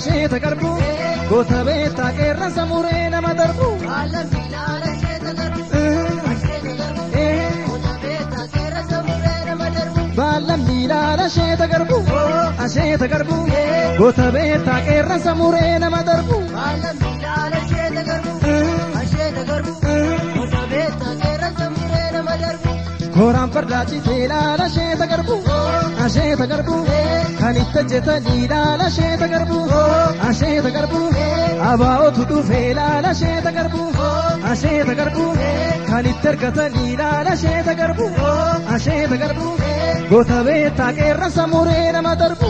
asheeta garbuu goota beektaa qeerransa muree nama darbu. Baala miilaala asheeta garbuu asheeta garbuu goota beektaa qeerransa muree nama darbu. Kooraan fardaa citee ilaala asheeta garbuu asheeta garbuu kan itti hojjetanii ilaala asheeta garbuu asheeta garbuu abaa'otu dhufee ilaala asheeta garbuu asheeta garbuu kan itti argatanii ilaala asheeta garbuu asheeta garbuu goota beektaa qeerransa muree nama darbu.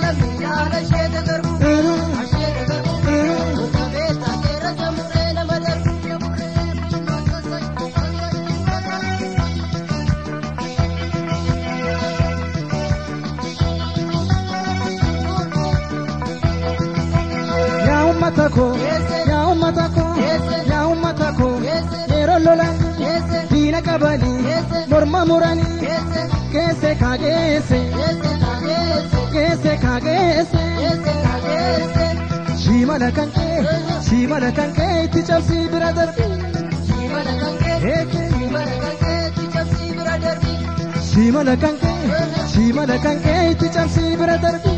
Yaa uummata koo yaa uummata koo yaa uummata koo yeroo lolan diina qabanii morma muranii keesse kaageesse keesse kaageesse shimala kan kee shimala kan kee itti cabsii bira darbi shimala kan kee shimala kan kee itti cabsii bira darbi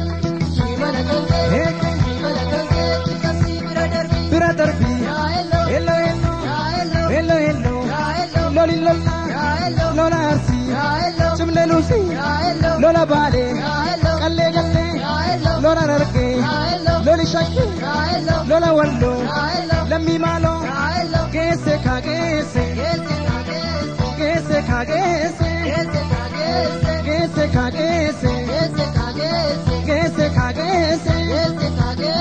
bira darbi hello hello hello hello loli lola lola arsi cimle lusi lola baale qallee gallee lola nargee loli shakki lola wallo lammi maalo geesse kaa geesse geesse kaa geesse geesse kaa geesse geesse kaa geesse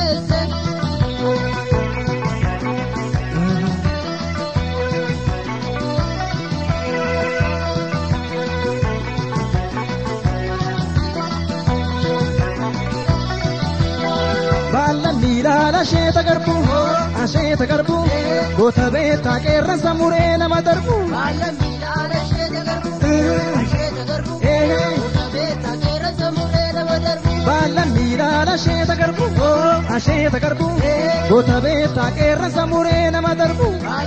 baala miilaala asheeta garbuu asheeta garbuu goota beektaa qeerransa muree nama darbu. Baala miilaala asheeta garbuu asheeta garbuu goota beektaa qeerransa muree nama darbu.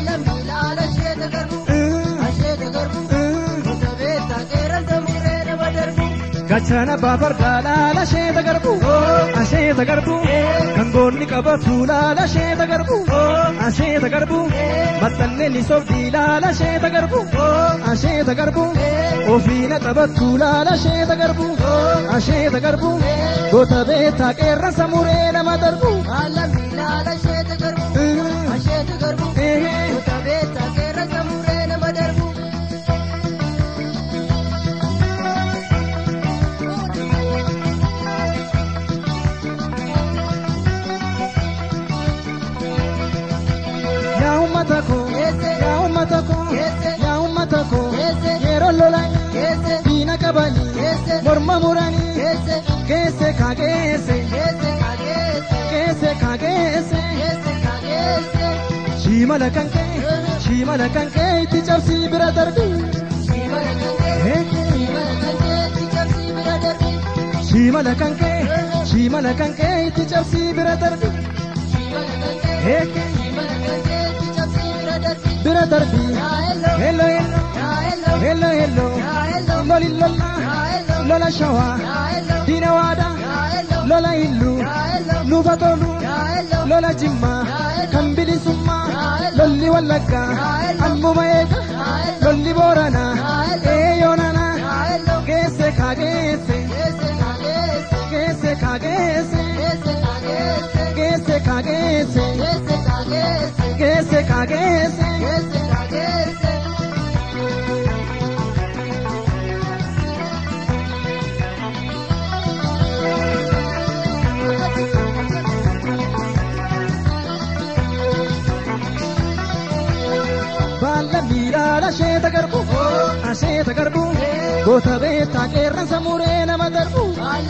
Gachana baafardaa laala asheeta garbuu asheeta garbuu kan goonni qabatu laala asheeta garbuu asheeta garbuu maxxanne ni sobdii laala asheeta garbuu asheeta garbuu ofiina qabattu laala asheeta garbuu asheeta garbuu goota beektaa qeerransa muree nama darbu. Yaa uummata koo yaa uummata koo yaa uummata koo yeroo lolan diina qabanii morma muranii keesse kaa geesse keesse kaa geesse shimala kan kee shimala kan kee itti cabsii bira darbi shimala kan kee shimala kan kee itti cabsii bira darbi bira darbi hello hello hello hello loli lola lola shawa diina waada lola illu nuufa tolu lola jimma kan bilisummaa lolli wallagga ammuma eega lolli boorana eeyoonana geesse kaa geesse geesse kaa geesse geesse kaa geesse geesse kaa geesse. Baala miilaala asheeta garbuu asheeta garbuu goota beektaa qeerransa muree nama darbu.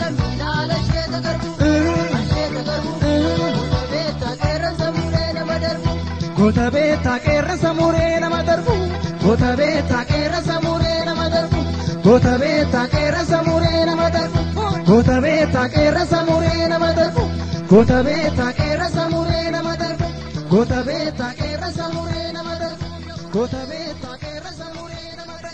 Goota beektaa qeerransa muree nama darbu. Goota beektaa qeerransa muree nama darbu. Goota beektaa qeerransa muree nama darbu. Goota beektaa qeerransa muree nama darbu. Goota beektaa qeerransa muree nama darbe. Goota beektaa qeerransa muree nama darbe. Goota beektaa.